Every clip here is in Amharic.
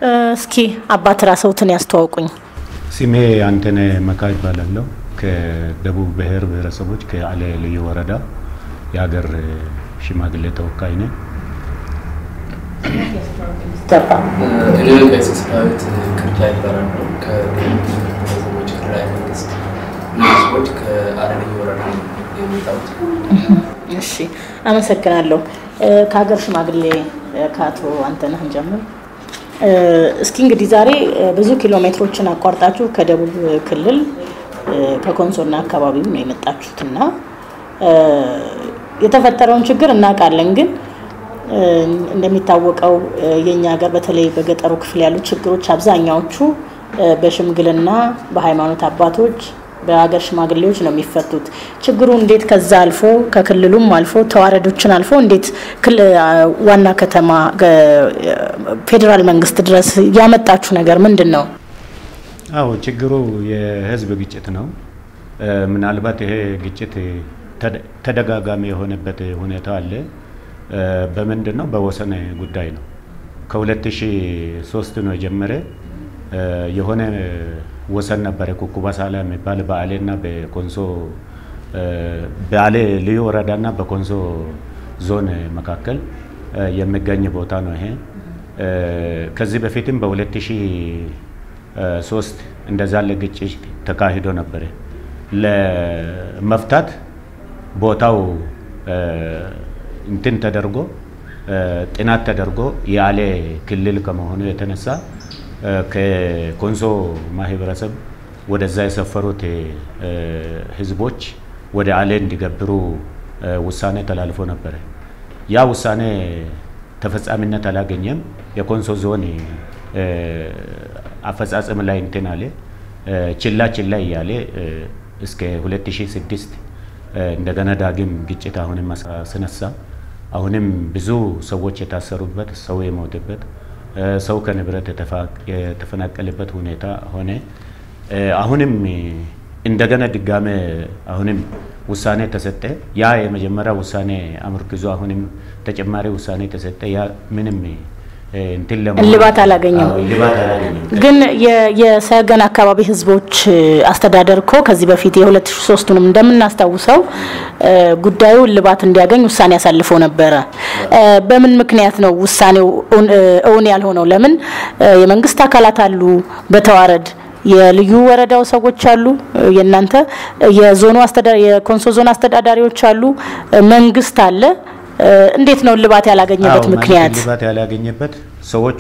እስኪ አባት ራስዎትን ያስተዋውቁኝ። ስሜ አንተነህ መካ ይባላለሁ። ከደቡብ ብሔር ብሔረሰቦች ከአሌ ልዩ ወረዳ የሀገር ሽማግሌ ተወካይ ነኝ። እኔ ቀሲስ ዳዊት ክርዳ ይባላሉ። ከደቡብ ብሔረሰቦች ክልላዊ መንግስት ህዝቦች ከአሌ ልዩ ወረዳ ነው የመጣሁት። እሺ አመሰግናለሁ። ከሀገር ሽማግሌ ከአቶ አንተነህ እንጀምር። እስኪ እንግዲህ ዛሬ ብዙ ኪሎ ሜትሮችን አቋርጣችሁ ከደቡብ ክልል ከኮንሶና አካባቢው ነው የመጣችሁት እና የተፈጠረውን ችግር እናውቃለን። ግን እንደሚታወቀው የእኛ ሀገር በተለይ በገጠሩ ክፍል ያሉ ችግሮች አብዛኛዎቹ በሽምግልና በሃይማኖት አባቶች በሀገር ሽማግሌዎች ነው የሚፈቱት። ችግሩ እንዴት ከዛ አልፎ ከክልሉም አልፎ ተዋረዶችን አልፎ እንዴት ዋና ከተማ ፌዴራል መንግስት ድረስ ያመጣችሁ ነገር ምንድን ነው? አዎ ችግሩ የህዝብ ግጭት ነው። ምናልባት ይሄ ግጭት ተደጋጋሚ የሆነበት ሁኔታ አለ። በምንድን ነው? በወሰን ጉዳይ ነው። ከ2003 ነው የጀመረ የሆነ ወሰን ነበረ ኩኩባ ሳላ የሚባል በአሌና በኮንሶ በአሌ ልዩ ወረዳና በኮንሶ ዞን መካከል የሚገኝ ቦታ ነው ይሄ። ከዚህ በፊትም በ2003 እንደዛ ለግጭት ተካሂዶ ነበረ። ለመፍታት ቦታው እንትን ተደርጎ ጥናት ተደርጎ የአሌ ክልል ከመሆኑ የተነሳ ከኮንሶ ማህበረሰብ ወደዛ የሰፈሩት ህዝቦች ወደ አሌ እንዲገብሩ ውሳኔ ተላልፎ ነበረ። ያ ውሳኔ ተፈጻሚነት አላገኘም። የኮንሶ ዞን አፈጻጸም ላይ እንትን አለ ችላ ችላ እያለ እስከ 2006 እንደገና ዳግም ግጭት አሁንም አስነሳ። አሁንም ብዙ ሰዎች የታሰሩበት፣ ሰው የሞተበት ሰው ከንብረት የተፈናቀለበት ሁኔታ ሆነ። አሁንም እንደገና ድጋሜ አሁንም ውሳኔ ተሰጠ። ያ የመጀመሪያ ውሳኔ አመርክዞ አሁንም ተጨማሪ ውሳኔ ተሰጠ። ያ ምንም እንትን ለመሆን እልባት አላገኘም። እልባት አላገኘም። ግን የሰገን አካባቢ ህዝቦች አስተዳደር እኮ ከዚህ በፊት የሁለት ሺ ሶስቱንም እንደምናስታውሰው ጉዳዩ እልባት እንዲያገኝ ውሳኔ አሳልፎ ነበረ። በምን ምክንያት ነው ውሳኔው እውን ያልሆነው? ለምን የመንግስት አካላት አሉ በተዋረድ የልዩ ወረዳው ሰዎች አሉ፣ የእናንተ የዞኑ የኮንሶ ዞን አስተዳዳሪዎች አሉ፣ መንግስት አለ። እንዴት ነው እልባት ያላገኘበት አዎ፣ ምክንያት? እልባት ያላገኘበት ሰዎቹ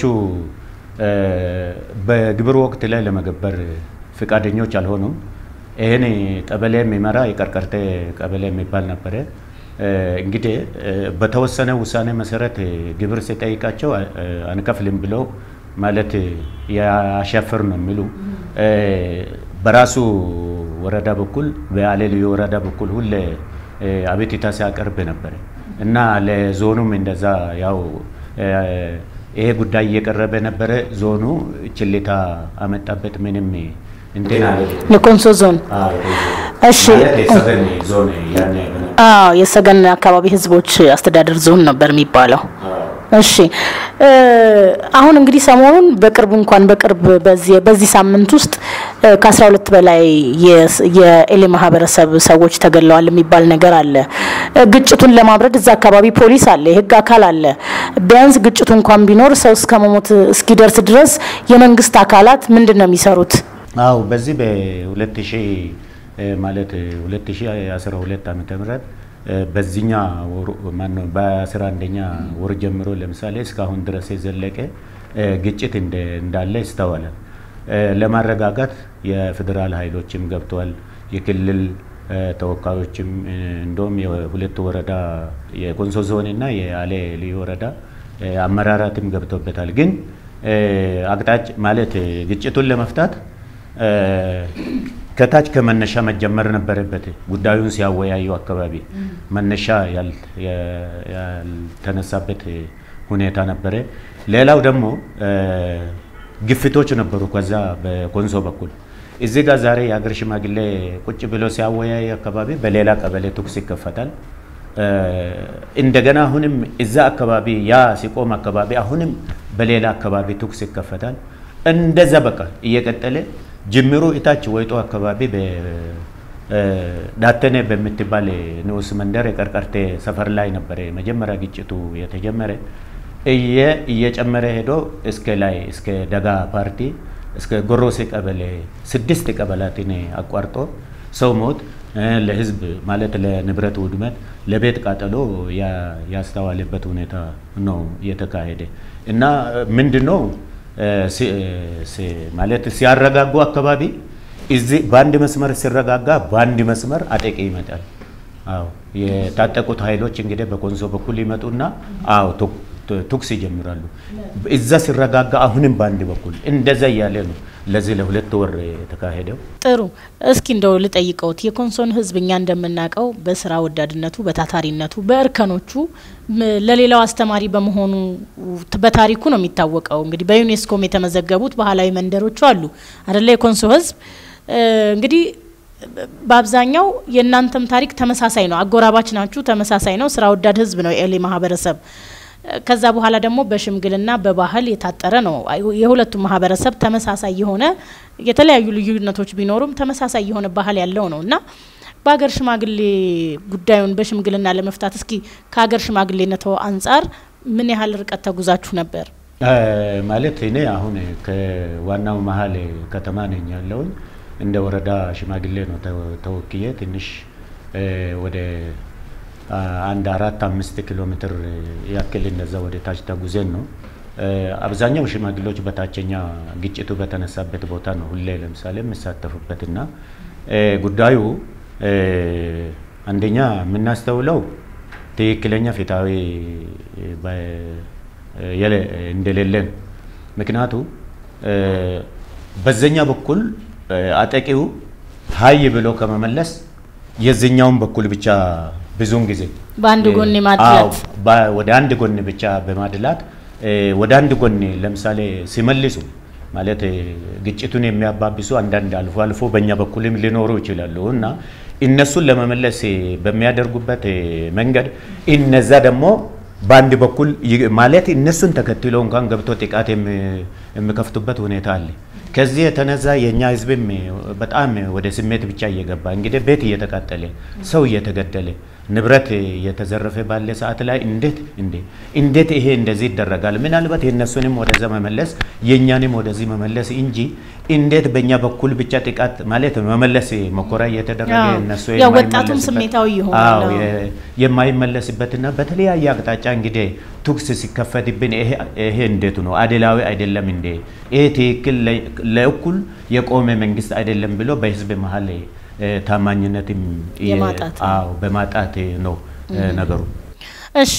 በግብር ወቅት ላይ ለመገበር ፍቃደኞች አልሆኑም። ይህን ቀበሌ የሚመራ የቀርቀርቴ ቀበሌ የሚባል ነበረ። እንግዲህ በተወሰነ ውሳኔ መሰረት ግብር ሲጠይቃቸው አንከፍልም ብለው ማለት ያሻፍር ነው የሚሉ በራሱ ወረዳ በኩል በአሌ ልዩ ወረዳ በኩል ሁሌ አቤቱታ ሲያቀርብ ነበረ እና ለዞኑም እንደዛ ያው ይሄ ጉዳይ እየቀረበ ነበረ። ዞኑ ችልታ አመጣበት። ምንም እንትን አለ የኮንሶ ዞን እሺ ማለት የሰገን ዞን ያኔ አዎ የሰገን አካባቢ ህዝቦች አስተዳደር ዞን ነበር የሚባለው። እሺ አሁን እንግዲህ ሰሞኑን በቅርብ እንኳን በቅርብ በዚህ በዚህ ሳምንት ውስጥ ከአስራ ሁለት በላይ የኤሌ ማህበረሰብ ሰዎች ተገለዋል የሚባል ነገር አለ። ግጭቱን ለማብረድ እዛ አካባቢ ፖሊስ አለ፣ የህግ አካል አለ። ቢያንስ ግጭቱ እንኳን ቢኖር ሰው እስከ መሞት እስኪደርስ ድረስ የመንግስት አካላት ምንድን ነው የሚሰሩት? አው በዚህ በ2000 ማለት 2012 ዓመተ ምህረት በዚህኛ ማነው በ11ኛ ወር ጀምሮ ለምሳሌ እስካሁን ድረስ የዘለቀ ግጭት እንዳለ ይስተዋላል። ለማረጋጋት የፌዴራል ኃይሎችም ገብተዋል። የክልል ተወካዮችም እንደውም የሁለቱ ወረዳ የኮንሶ ዞን እና የአሌ ልዩ ወረዳ አመራራትም ገብቶበታል። ግን አቅጣጭ ማለት ግጭቱን ለመፍታት ከታች ከመነሻ መጀመር ነበረበት። ጉዳዩን ሲያወያዩ አካባቢ መነሻ ያልተነሳበት ሁኔታ ነበረ። ሌላው ደግሞ ግፊቶች ነበሩ ከዛ በኮንሶ በኩል እዚህ ጋር ዛሬ የሀገር ሽማግሌ ቁጭ ብሎ ሲያወያይ አካባቢ በሌላ ቀበሌ ተኩስ ይከፈታል። እንደገና አሁንም እዛ አካባቢ ያ ሲቆም አካባቢ አሁንም በሌላ አካባቢ ተኩስ ይከፈታል። እንደዛ በቃ እየቀጠለ ጅምሩ እታች ወይጦ አካባቢ ዳተኔ በምትባል ንዑስ መንደር የቀርቀርቴ ሰፈር ላይ ነበረ መጀመሪያ ግጭቱ የተጀመረ። እየ እየጨመረ ሄዶ እስከ ላይ እስከ ደጋ ፓርቲ እስከ ጎሮሴ ቀበሌ ስድስት ቀበላትን አቋርጦ ሰው ሞት ለህዝብ ማለት ለንብረት ውድመት ለቤት ቃጠሎ ያስተዋለበት ሁኔታ ነው እየተካሄደ እና ምንድን ነው ማለት ሲያረጋጉ አካባቢ እዚህ በአንድ መስመር ሲረጋጋ በአንድ መስመር አጠቂ ይመጣል። አዎ የታጠቁት ኃይሎች እንግዲህ በኮንሶ በኩል ይመጡና አዎ ተኩስ ይጀምራሉ። እዛ ሲረጋጋ አሁንም በአንድ በኩል እንደዛ እያለ ነው ለዚህ ለሁለት ወር የተካሄደው። ጥሩ። እስኪ እንደው ልጠይቀውት የኮንሶን ህዝብ እኛ እንደምናውቀው በስራ ወዳድነቱ፣ በታታሪነቱ፣ በእርከኖቹ ለሌላው አስተማሪ በመሆኑ በታሪኩ ነው የሚታወቀው። እንግዲህ በዩኔስኮም የተመዘገቡት ባህላዊ መንደሮቹ አሉ አደለ? የኮንሶ ህዝብ እንግዲህ በአብዛኛው የእናንተም ታሪክ ተመሳሳይ ነው። አጎራባች ናችሁ፣ ተመሳሳይ ነው። ስራ ወዳድ ህዝብ ነው የኤሌ ማህበረሰብ። ከዛ በኋላ ደግሞ በሽምግልና በባህል የታጠረ ነው። የሁለቱም ማህበረሰብ ተመሳሳይ የሆነ የተለያዩ ልዩነቶች ቢኖሩም ተመሳሳይ የሆነ ባህል ያለው ነው እና በሀገር ሽማግሌ ጉዳዩን በሽምግልና ለመፍታት እስኪ ከሀገር ሽማግሌነቶ አንጻር ምን ያህል ርቀት ተጉዛችሁ ነበር? ማለት እኔ አሁን ከዋናው መሀል ከተማ ነኝ ያለውን እንደ ወረዳ ሽማግሌ ነው ተወክዬ ትንሽ ወደ አንድ አራት አምስት ኪሎ ሜትር ያክል እንደዛ ወደ ታች ተጉዘን ነው። አብዛኛው ሽማግሌዎች በታችኛ ግጭቱ በተነሳበት ቦታ ነው ሁሌ ለምሳሌ የምሳተፉበት እና ጉዳዩ አንደኛ የምናስተውለው ትክክለኛ ፍትሐዊ እንደሌለን ምክንያቱ በዘኛ በኩል አጠቂው ሀይ ብሎ ከመመለስ የዚኛውን በኩል ብቻ ብዙውን ጊዜ በአንድ ጎን ማድላት ወደ አንድ ጎን ብቻ በማድላት ወደ አንድ ጎን ለምሳሌ ሲመልሱ ማለት ግጭቱን የሚያባብሱ አንዳንድ አልፎ አልፎ በእኛ በኩልም ሊኖሩ ይችላሉ እና እነሱን ለመመለስ በሚያደርጉበት መንገድ እነዛ ደግሞ በአንድ በኩል ማለት እነሱን ተከትሎ እንኳን ገብቶ ጥቃት የሚከፍቱበት ሁኔታ አለ። ከዚህ የተነሳ የእኛ ህዝብም በጣም ወደ ስሜት ብቻ እየገባ እንግዲህ ቤት እየተቃጠለ ሰው እየተገደለ ንብረት እየተዘረፈ ባለ ሰዓት ላይ እንዴት እንዴ እንዴት ይሄ እንደዚህ ይደረጋል? ምናልባት የእነሱንም ወደዛ መመለስ የእኛንም ወደዚህ መመለስ እንጂ እንዴት በእኛ በኩል ብቻ ጥቃት ማለት መመለስ መኮራ እየተደረገ እነሱ ወጣቱም ስሜታዊ ይሆናል የማይመለስበትና በተለያየ አቅጣጫ እንግዲህ ተኩስ ሲከፈትብን ይሄ እንዴት ነው አድላዊ አይደለም እንዴ ይሄ ትክክል ለእኩል የቆመ መንግስት አይደለም ብሎ በህዝብ መሀል ታማኝነትም በማጣት ነው ነገሩ። እሺ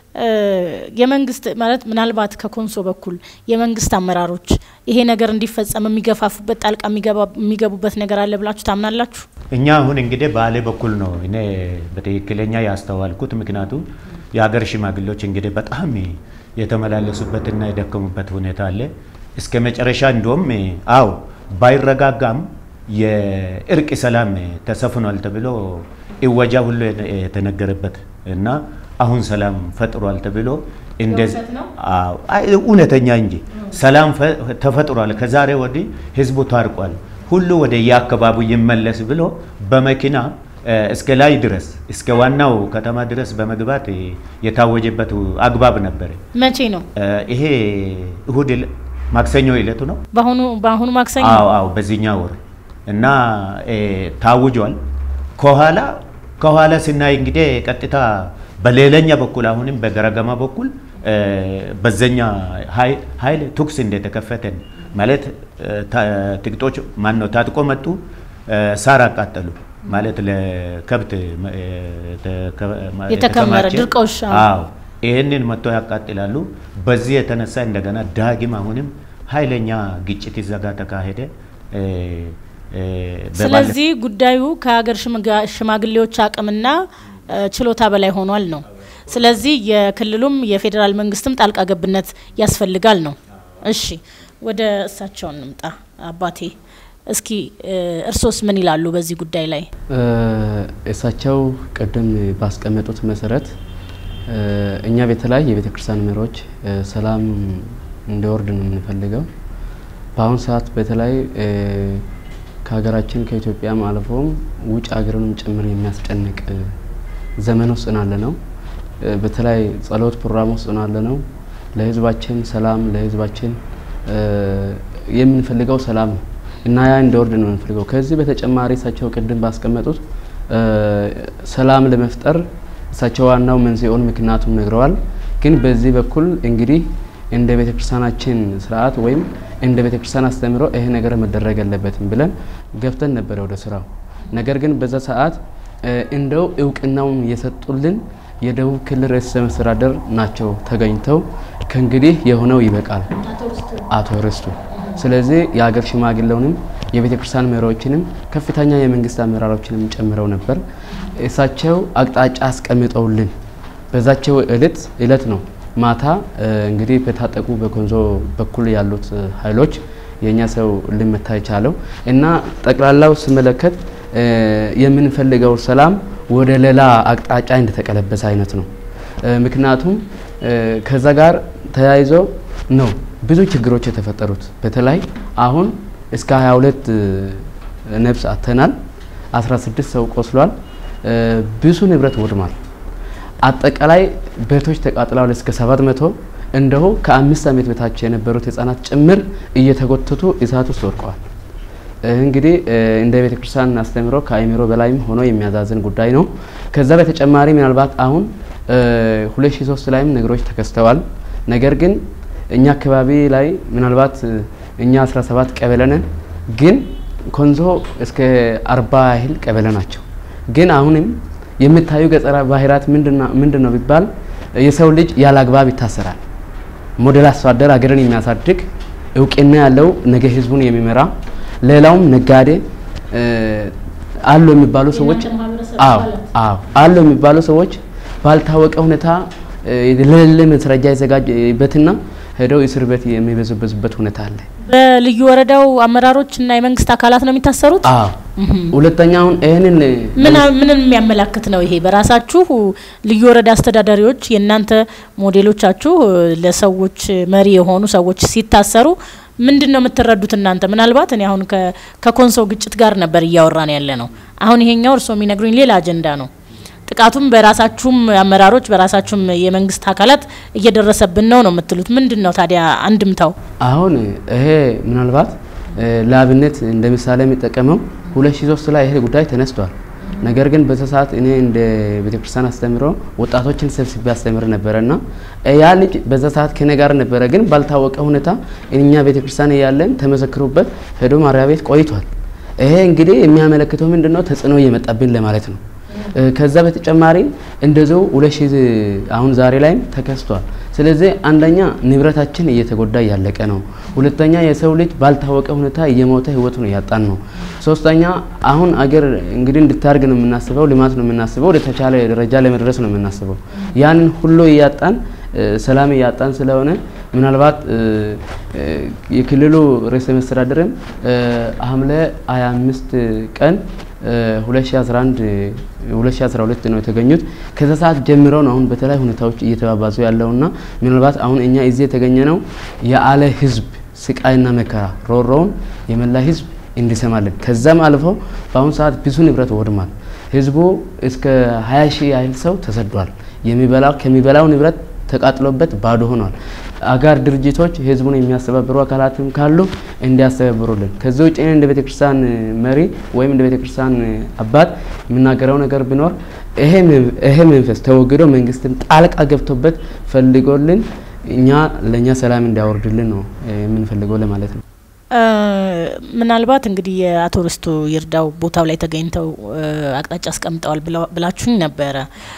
የመንግስት ማለት ምናልባት ከኮንሶ በኩል የመንግስት አመራሮች ይሄ ነገር እንዲፈጸም የሚገፋፉበት ጣልቃ የሚገቡበት ነገር አለ ብላችሁ ታምናላችሁ? እኛ አሁን እንግዲህ ባሌ በኩል ነው እኔ በትክክለኛ ያስተዋልኩት። ምክንያቱም የሀገር ሽማግሌዎች እንግዲህ በጣም የተመላለሱበትና የደከሙበት ሁኔታ አለ። እስከ መጨረሻ እንዲሁም አው ባይረጋጋም የእርቅ ሰላም ተሰፍኗል ተብሎ እወጃ ሁሉ የተነገረበት እና አሁን ሰላም ፈጥሯል ተብሎ እንደዚህ እውነተኛ እንጂ ሰላም ተፈጥሯል፣ ከዛሬ ወዲህ ህዝቡ ታርቋል፣ ሁሉ ወደ የአካባቢው ይመለስ ብሎ በመኪና እስከ ላይ ድረስ እስከ ዋናው ከተማ ድረስ በመግባት የታወጀበት አግባብ ነበረ። መቼ ነው ይሄ? እሁድ ማክሰኞ ዕለቱ ነው። በአሁኑ በአሁኑ ማክሰኞ አዎ፣ አዎ በዚህኛ ወር እና ታውጇል። ከኋላ ከኋላ ስናይ እንግዲህ ቀጥታ በሌላኛ በኩል አሁንም በገረገማ በኩል በዘኛ ኃይል ተኩስ እንደተከፈተን ማለት ጥቂቶች ማን ነው ታጥቆ መጡ፣ ሳር አቃጠሉ ማለት ለከብት የተከመረ ድርቆሽ አዎ ይህንን መጥቶ ያቃጥላሉ። በዚህ የተነሳ እንደገና ዳግም አሁንም ኃይለኛ ግጭት ይዘጋ ተካሄደ። ስለዚህ ጉዳዩ ከሀገር ሽማግሌዎች አቅምና ችሎታ በላይ ሆኗል ነው። ስለዚህ የክልሉም የፌዴራል መንግስትም ጣልቃ ገብነት ያስፈልጋል ነው። እሺ ወደ እሳቸው እንምጣ። አባቴ እስኪ እርሶስ ምን ይላሉ በዚህ ጉዳይ ላይ? እሳቸው ቅድም ባስቀመጡት መሰረት እኛ በተለይ የቤተ ክርስቲያን መሪዎች ሰላም እንዲወርድ ነው የምንፈልገው። በአሁኑ ሰዓት በተለይ ከሀገራችን ከኢትዮጵያም አልፎም ውጭ ሀገርንም ጭምር የሚያስጨንቅ ዘመን ውስጥ ናለ ነው። በተለይ ጸሎት ፕሮግራም ውስጥ ናለ ነው። ለህዝባችን ሰላም ለህዝባችን የምንፈልገው ሰላም ነው እና ያ እንዲወርድ ነው የምንፈልገው። ከዚህ በተጨማሪ እሳቸው ቅድም ባስቀመጡት ሰላም ለመፍጠር እሳቸው ዋናው መንስኤውን ምክንያቱም ነግረዋል። ግን በዚህ በኩል እንግዲህ እንደ ቤተ ክርስቲያናችን ስርዓት ወይም እንደ ቤተ ክርስቲያን አስተምሮ ይሄ ነገር መደረግ የለበትም ብለን ገብተን ነበረ ወደ ስራው። ነገር ግን በዛ ሰዓት እንደው እውቅናውን የሰጡልን የደቡብ ክልል ርዕሰ መስተዳደር ናቸው ተገኝተው ከእንግዲህ የሆነው ይበቃል አቶ ርስቱ። ስለዚህ የሀገር ሽማግሌውንም የቤተ ክርስቲያን መሪዎችንም ከፍተኛ የመንግስት አመራሮችንም ጨምረው ነበር። እሳቸው አቅጣጫ አስቀምጠውልን በዛቸው እለት እለት ነው ማታ እንግዲህ በታጠቁ በኮንሶ በኩል ያሉት ኃይሎች የእኛ ሰው ልመታ የቻለው እና ጠቅላላው ስመለከት የምንፈልገው ሰላም ወደ ሌላ አቅጣጫ እንደተቀለበሰ አይነት ነው። ምክንያቱም ከዛ ጋር ተያይዞ ነው ብዙ ችግሮች የተፈጠሩት። በተለይ አሁን እስከ 22 ነፍስ አተናል፣ 16 ሰው ቆስሏል፣ ብዙ ንብረት ወድሟል። አጠቃላይ ቤቶች ተቃጥለዋል እስከ 700 እንደሁ ከአምስት ዓመት በታች የነበሩት ህጻናት ጭምር እየተጎተቱ እሳት ውስጥ ወድቀዋል። እንግዲህ እንደ ቤተ ክርስቲያን አስተምሮ ከአእምሮ በላይም ሆኖ የሚያዛዝን ጉዳይ ነው። ከዛ በተጨማሪ ምናልባት አሁን 2003 ላይም ነገሮች ተከስተዋል። ነገር ግን እኛ አካባቢ ላይ ምናልባት እኛ 17 ቀበሌ ነን፣ ግን ኮንሶ እስከ 40 ያህል ቀበሌ ናቸው። ግን አሁንም የምታዩ ገጸራ ባህሪያት ምንድን ነው ቢባል የሰው ልጅ ያለ አግባብ ይታሰራል። ሞዴል አርሶ አደር ሀገርን የሚያሳድግ እውቅና ያለው ነገ ህዝቡን የሚመራ ሌላውም ነጋዴ አሉ የሚባሉ ሰዎች አዎ አዎ አሉ የሚባሉ ሰዎች ባልታወቀ ሁኔታ ለሌለ መስረጃ የዘጋጀበትና ሄደው እስር ቤት የሚበዙበዙበት ሁኔታ አለ። በልዩ ወረዳው አመራሮች እና የመንግስት አካላት ነው የሚታሰሩት። አዎ ሁለተኛውን ይህንን ምንን የሚያመላክት ነው ይሄ? በራሳችሁ ልዩ ወረዳ አስተዳዳሪዎች የእናንተ ሞዴሎቻችሁ ለሰዎች መሪ የሆኑ ሰዎች ሲታሰሩ ምንድን ነው የምትረዱት እናንተ? ምናልባት እኔ አሁን ከኮንሶ ግጭት ጋር ነበር እያወራን ያለ ነው። አሁን ይሄኛው እርስዎ የሚነግሩኝ ሌላ አጀንዳ ነው። ጥቃቱም በራሳችሁም አመራሮች በራሳችሁም የመንግስት አካላት እየደረሰብን ነው ነው የምትሉት። ምንድን ነው ታዲያ አንድምታው? አሁን ይሄ ምናልባት ለአብነት እንደ ምሳሌ የሚጠቀመው ሁለት ሺ ሶስት ላይ ይሄ ጉዳይ ተነስቷል። ነገር ግን በዛ ሰዓት እኔ እንደ ቤተክርስቲያን አስተምሮ ወጣቶችን ሰብስቤ አስተምር ነበረ እና ያ ልጅ በዛ ሰዓት ከኔ ጋር ነበረ። ግን ባልታወቀ ሁኔታ እኛ ቤተክርስቲያን እያለን ተመሰክሮበት ሄዶ ማረሚያ ቤት ቆይቷል። ይሄ እንግዲህ የሚያመለክተው ምንድነው ተጽዕኖ እየመጣብን ለማለት ነው። ከዛ በተጨማሪ እንደዚው ሁለት ሺህ አሁን ዛሬ ላይም ተከስቷል። ስለዚህ አንደኛ ንብረታችን እየተጎዳ እያለቀ ነው። ሁለተኛ የሰው ልጅ ባልታወቀ ሁኔታ እየሞተ ህይወቱን እያጣን ነው። ሶስተኛ አሁን አገር እንግዲህ እንድታርግ ነው የምናስበው፣ ልማት ነው የምናስበው፣ ወደ ተቻለ ደረጃ ለመድረስ ነው የምናስበው። ያንን ሁሉ እያጣን ሰላም እያጣን ስለሆነ ምናልባት የክልሉ ርዕሰ መስተዳድርም ሐምሌ 25 ቀን 2011 2012 ነው የተገኙት። ከዛ ሰዓት ጀምሮ ነው አሁን በተለይ ሁኔታዎች እየተባባዙ ያለውና ምናልባት አሁን እኛ እዚህ የተገኘ ነው የአለ ህዝብ ስቃይና መከራ ሮሮውን የመላ ህዝብ እንዲሰማለን። ከዛም አልፎ በአሁኑ ሰዓት ብዙ ንብረት ወድሟል። ህዝቡ እስከ 20 ሺህ ያህል ሰው ተሰዷል። የሚበላው ከሚበላው ንብረት ተቃጥሎበት ባዶ ሆኗል። አጋር ድርጅቶች ህዝቡን የሚያስተባብሩ አካላትም ካሉ እንዲያስተባብሩልን። ከዚህ ውጭ እንደ ቤተክርስቲያን መሪ ወይም እንደ ቤተክርስቲያን አባት የምናገረው ነገር ቢኖር ይሄ መንፈስ ተወግዶ መንግስትም ጣልቃ ገብቶበት ፈልጎልን እኛ ለእኛ ሰላም እንዲያወርድልን ነው የምንፈልገው ለማለት ነው። ምናልባት እንግዲህ የአቶ ርስቱ ይርዳው ቦታው ላይ ተገኝተው አቅጣጫ አስቀምጠዋል ብላችሁኝ ነበረ።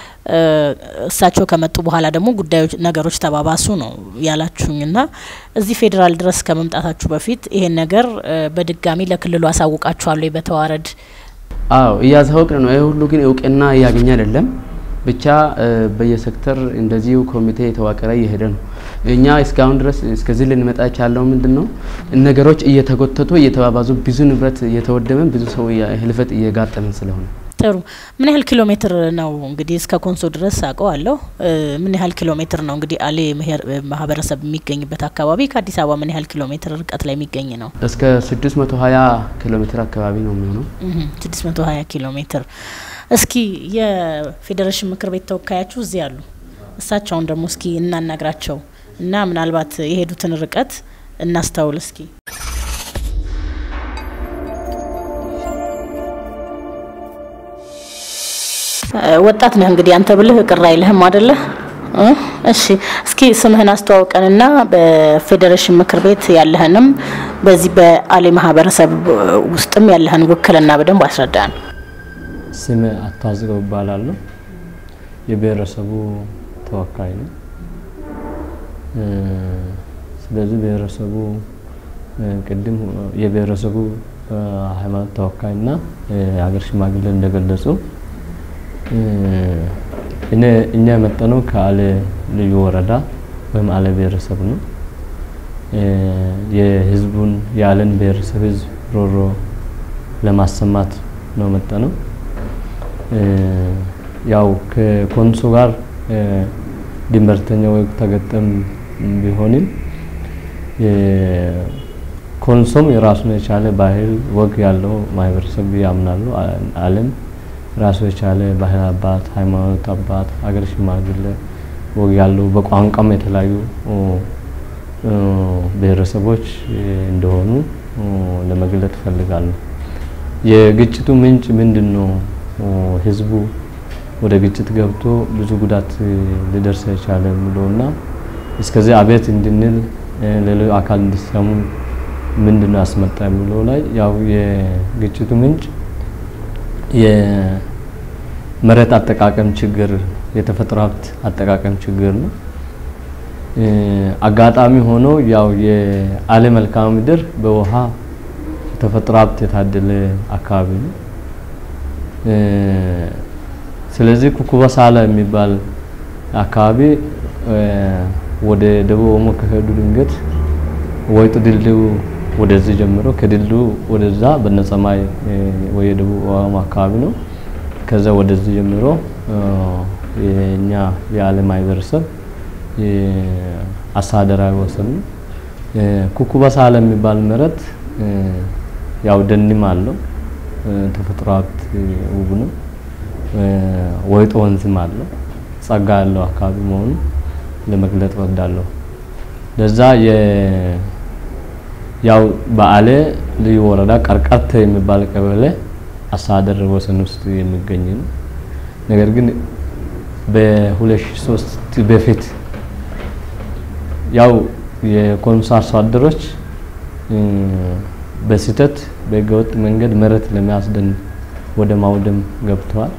እሳቸው ከመጡ በኋላ ደግሞ ጉዳዮች ነገሮች ተባባሱ ነው ያላችሁኝ እና እዚህ ፌዴራል ድረስ ከመምጣታችሁ በፊት ይሄን ነገር በድጋሚ ለክልሉ አሳውቃችኋለሁ በተዋረድ? አዎ እያሳወቅን ነው። ይህ ሁሉ ግን እውቅና እያገኘ አይደለም። ብቻ በየሴክተር እንደዚሁ ኮሚቴ የተዋቀረ እየሄደ ነው። እኛ እስካሁን ድረስ እስከዚህ ልንመጣ የቻለው ምንድን ነው ነገሮች እየተጎተቱ እየተባባዙ ብዙ ንብረት እየተወደመ ብዙ ሰው ህልፈት እየጋጠመን ስለሆነ ጥሩ። ምን ያህል ኪሎ ሜትር ነው እንግዲህ እስከ ኮንሶ ድረስ አውቀዋለሁ። ምን ያህል ኪሎ ሜትር ነው እንግዲህ አሌ ማህበረሰብ የሚገኝበት አካባቢ ከአዲስ አበባ ምን ያህል ኪሎ ሜትር ርቀት ላይ የሚገኝ ነው? እስከ 620 ኪሎ ሜትር አካባቢ ነው የሚሆነው። 620 ኪሎ ሜትር። እስኪ የፌዴሬሽን ምክር ቤት ተወካያችሁ እዚህ አሉ። እሳቸውን ደግሞ እስኪ እናናግራቸው እና ምናልባት የሄዱትን ርቀት እናስተውል እስኪ። ወጣት ነህ እንግዲህ አንተ ብልህ ቅር አይልህም አደለ? እሺ እስኪ ስምህን አስተዋውቀንና በፌዴሬሽን ምክር ቤት ያለህንም በዚህ በአሌ ማህበረሰብ ውስጥም ያለህን ውክልና በደንብ አስረዳን። ስም አታዝገው እባላለሁ። የብሔረሰቡ ተወካይ ነው። ስለዚህ ብሔረሰቡ ቅድም የብሔረሰቡ ሃይማኖት ተወካይና የሀገር ሽማግሌ እንደገለጹ እኛ የመጣነው ከአሌ ልዩ ወረዳ ወይም አሌ ብሔረሰብ ነው። የህዝቡን የአሌን ብሔረሰብ ህዝብ ሮሮ ለማሰማት ነው መጣነው። ያው ከኮንሶ ጋር ድንበርተኛ ወይ ተገጠም ቢሆንም ኮንሶም የራሱን የቻለ ባህል ወግ ያለው ማህበረሰብ ያምናሉ። አሌም ራሱ የቻለ ባህል አባት፣ ሃይማኖት አባት፣ ሀገር ሽማግሌ ወግ ያለው በቋንቋም የተለያዩ ብሔረሰቦች እንደሆኑ ለመግለጥ እፈልጋለሁ። የግጭቱ ምንጭ ምንድን ነው? ህዝቡ ወደ ግጭት ገብቶ ብዙ ጉዳት ሊደርስ የቻለ የሚለውና እስከዚህ አቤት እንድንል ሌሎች አካል እንዲሰሙ ምንድን ነው ያስመጣ የሚለው ላይ ያው የግጭቱ ምንጭ የመሬት አጠቃቀም ችግር፣ የተፈጥሮ ሀብት አጠቃቀም ችግር ነው። አጋጣሚ ሆኖ ያው የአሌ መልክዓ ምድር በውሃ የተፈጥሮ ሀብት የታደለ አካባቢ ነው። ስለዚህ ኩኩባ ሳላ የሚባል አካባቢ ወደ ደቡብ ኦሞ ከሄዱ ድንገት ወይጡ ድልድዩ ወደዚህ ጀምሮ ከድልድዩ ወደዛ በነጸማይ ወይ የደቡብ ኦሞ አካባቢ ነው። ከዛ ወደዚህ ጀምሮ የኛ የአሌ ማህበረሰብ አስተዳደራዊ ወሰን ነው። ኩኩባ ሳላ የሚባል መሬት ያው ደንም አለው ተፈጥሮ ሀብት ውብ ነው። ወይጦ ወንዝም አለው ጸጋ ያለው አካባቢ መሆኑ ለመግለጥ ወዳለሁ። ለዛ ያው በአሌ ልዩ ወረዳ ቀርቀርተ የሚባል ቀበሌ አስተዳደር ወሰን ውስጥ የሚገኝ ነው። ነገር ግን በ2003 በፊት ያው የኮንሶ አርሶ አደሮች በስህተት በህገወጥ መንገድ መሬት ለማስደን ወደ ማውደም ገብተዋል።